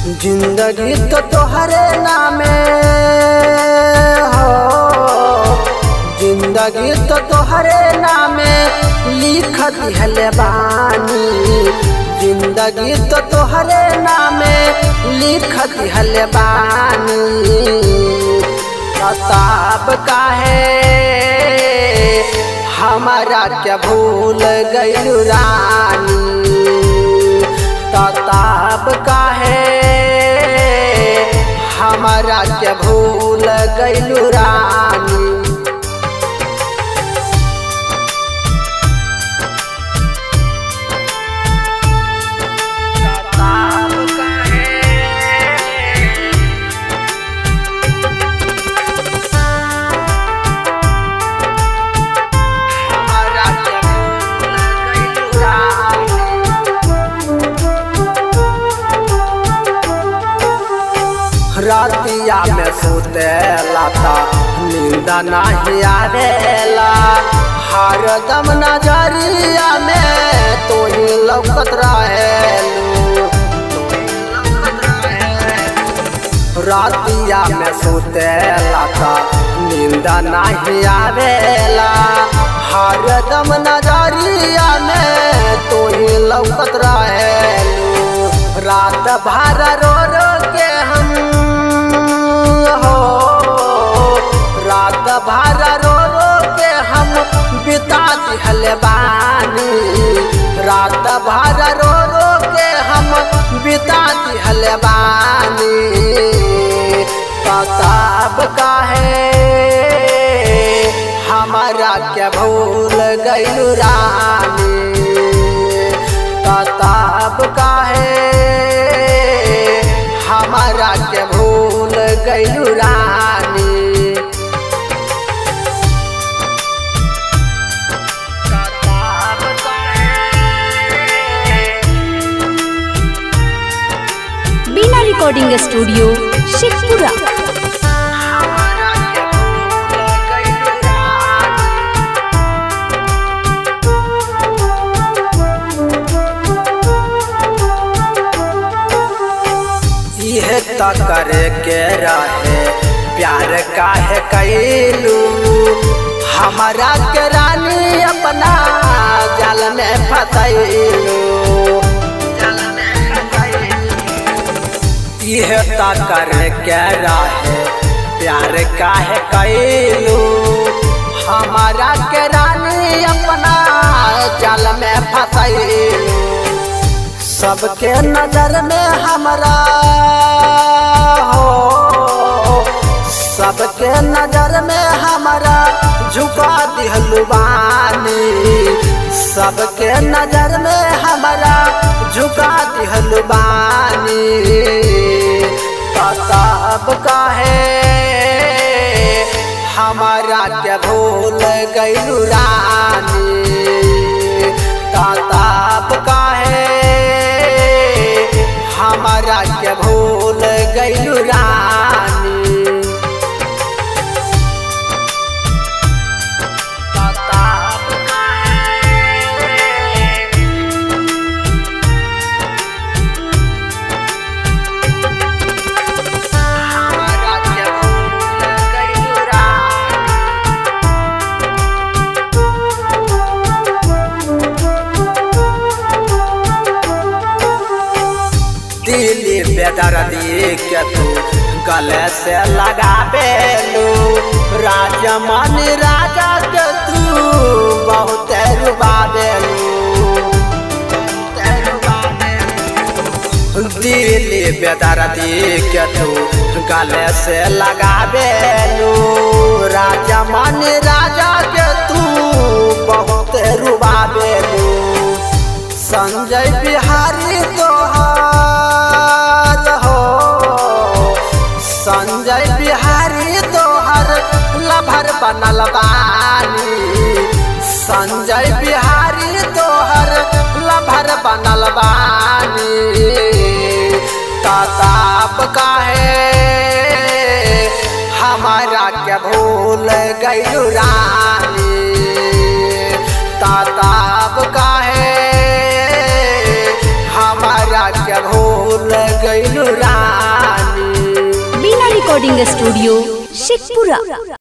जिंदगी तो तोहरे नामे हो जिंदगी तो तोहरे नामे लिख दिहले बानी जिंदगी तो तोहरे नामे लिख दिहले बानी किताब काहे हमारा क्या भूल गइल रानी किताब काहे हमारा क्या भूल गइल रानी किताब काहे हमारा क्या भूल गइल रानी रातिया में सोते लाता नींद नहीं आवेला हर दम नजरिया में तो ही लौकत रहेलू रातिया में सोते लाता नींद नहीं आवेला हर दम नजरिया में तो ही लौकत रहेलू रात भर रो रो के हम हो रात भर रो रो के हम बिता दिहल बानी रात भर रो रो के हम बिता दिहल बानी किताब काहे हमारा क्या भूल गइल रानी किताब काहे हमारा के भूल गइल रानी किताब काहे बीना रिकॉर्डिंग स्टूडियो शेखपुरा हमारा के भूल गइल रानी यह त करे के रहे प्यार काहे कैलू हमारा के रानी अपना जाल में फसैलू यह त करे के रहे प्यार काहे कैलू हमारा के रानी अपना जाल में फसैलू सबके नजर में हमरा हो सबके नजर में हमरा झुका दिहलु बानी सबके नजर में हमरा झुका दिहलु बानी किताब काहे हमारा के भूल गइलु रानी किताब काहे हमारा के भूल गइलु रानी किताब काहे हमारा के भूल गइलु रानी दिली बेदर्दी के तू गले से लगाबेलू राजमन राजा के तू बहुत रुबाबेलू दिली बेदर्दी के तू गले से लगाबेलू राजमन राजा के तू बहुत रुबाबेलू संजय बिहारी तोहार हो संजय बिहारी तोहर लभर बनल बानी संजय बिहारी तोहर लभर बनल बानी किताब काहे हमारा के भूल गइल रानी ताताब काहे हमारा के भूल भूल गइलू रानी बीना रिकॉर्डिंग स्टूडियो शेखपुरा